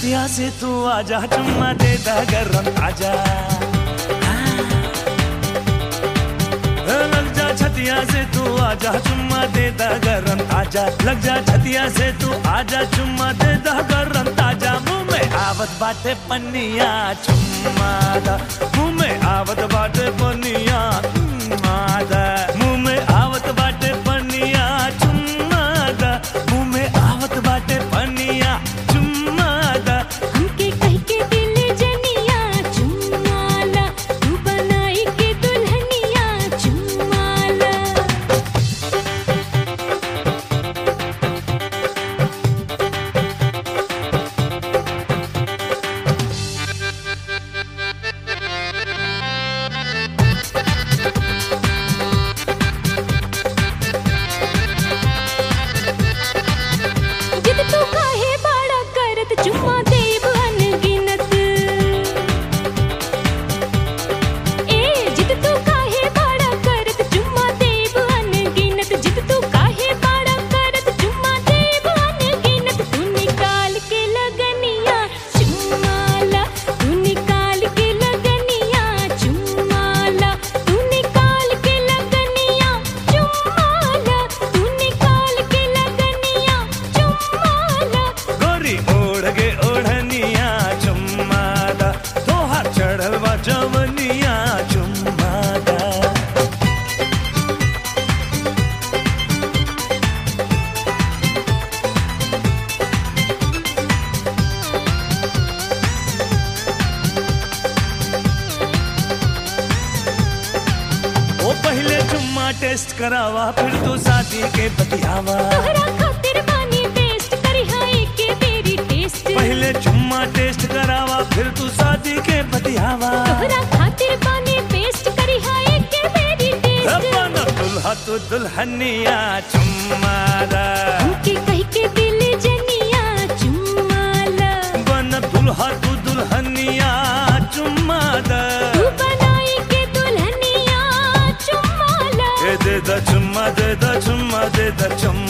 छतिया से तू आजा चुम्मा दे दा गरम आजा लग जा छतिया से तू आजा चुम्मा दे दा गरम ताजा लग जा छतिया से तू आजा चुम्मा दे दा गरम ताजा मुंह में आवत बाटे पन्निया चुम्मा दा मुंह में आवत बाटे पन्निया चुम्मा दा मुंह में आवत बाटे पन्निया चुम्मा दा मुंह में आवत बाटे पन्निया चुम्मा दा हमके कह के दिल जनिया चुमाला तू बनाई के दुल्हनिया चुमाला जिद तू काहे बाड़ा करत चुम्मा देब अनगिनत ए जिद तू काहे बाड़ा करत चुम्मा देब अनगिनत जिद तू काहे बाड़ा करत चुम्मा देब अनगिनत तू निकाल के लगनिया चुम्माला तू निकाल के लगनिया चुम्माला तू निकाल के लगनिया चुम्माला तू निकाल के लगनिया चुम्माला गोरी ओढ़ के ओढ़निया चुम्मा दा तोहार चढ़ल बा जवनिया चुम्मा दा ओ पहले चुम्मा टेस्ट करावा फिर तो शादी के बतियावा तोहरा खातिर बानी टेस्ट करी हाय के बेरी टेस्ट पहले चुम्मा टेस्ट करावा फिर तू शादी के बतियावा तोहरा खातिर बानी टेस्ट करी हाय के बेरी टेस्ट अपन दुल्हा तू दुल्हनिया चुम्मा दा हमके कह के दिल जनिया चुम्माला बन दुल्हा तू दुल्हनिया चुम्मा दा तू बनाई के दुल्हनिया चुम्माला ए दे दा चुम्मा दे दा चुम्मा दे दा चुम्मा